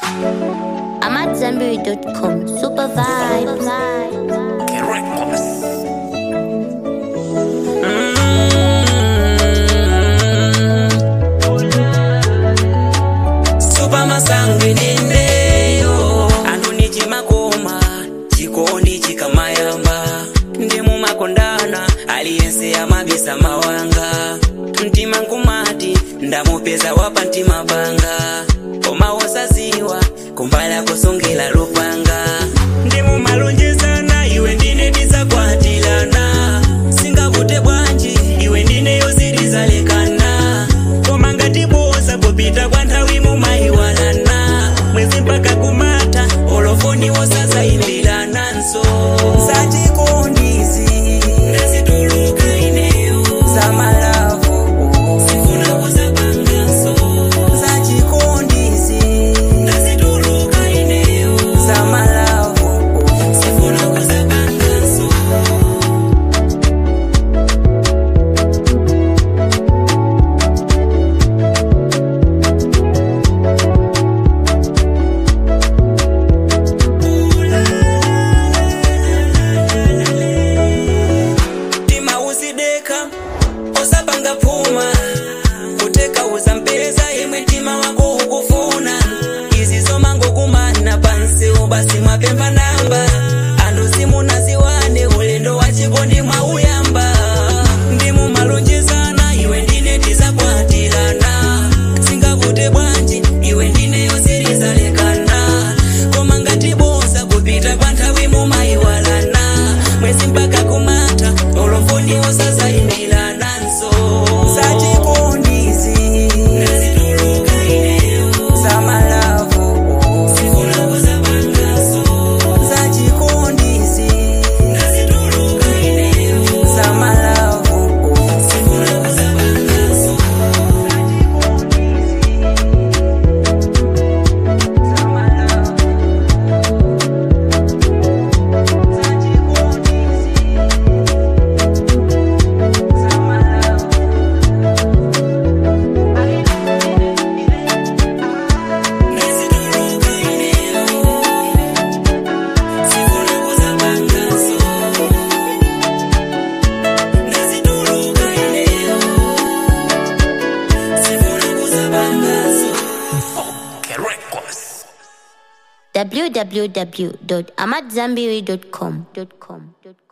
I'm at Zenberry.com. Super vibes. supa masange nendeyo anthu ni chimakoma chikondi chikamayamba ndi mumakondana aliyense amabisa mawanga mtima nkumati ndamupeza wapa mtima panga koma wosaziwa kumbala kusongela lupanga ndi mumalonjezana iwe ndine tisakwatilana singavute bwanji iwe ndine yosirizalekana koma ngatibosa popita kwa nthawi mumayiwalana mwezi mpaka kumata olofoni wosazayimbiranaso sachikondisi ndazituluka ineyo zamalavu sifuna kuzapangaso sachikondisi ndazituluka ineyo zamalavu sifuna kuzapangaso mtima uzideka osapanga phuma kuteka uzampeza imwe mtima wako ukufuna izi zomangokumana pansi ubasi mwapempha namba anthu simunaziwane ulendo wa chikondi mwauyamba ndimu malonjezana iwe ndine tizakwatilana singavute bwanji iwe ndine yosirizalekana koma ngatibosa kupita pa nthawi mumayiwalana mwezi mpaka kumata olofoni osazayimbiranaso sachikondisi ndazituluka ineyo zamalavu sifuna kuzapangaso sachikondisi ndazituluka ineyo zamalavu sifuna kuzapangaso ndazituluka ineyo sifuna kuzapangaso ndazituluka ineyo sifuna kuzapangaso www.amatzambiri.com.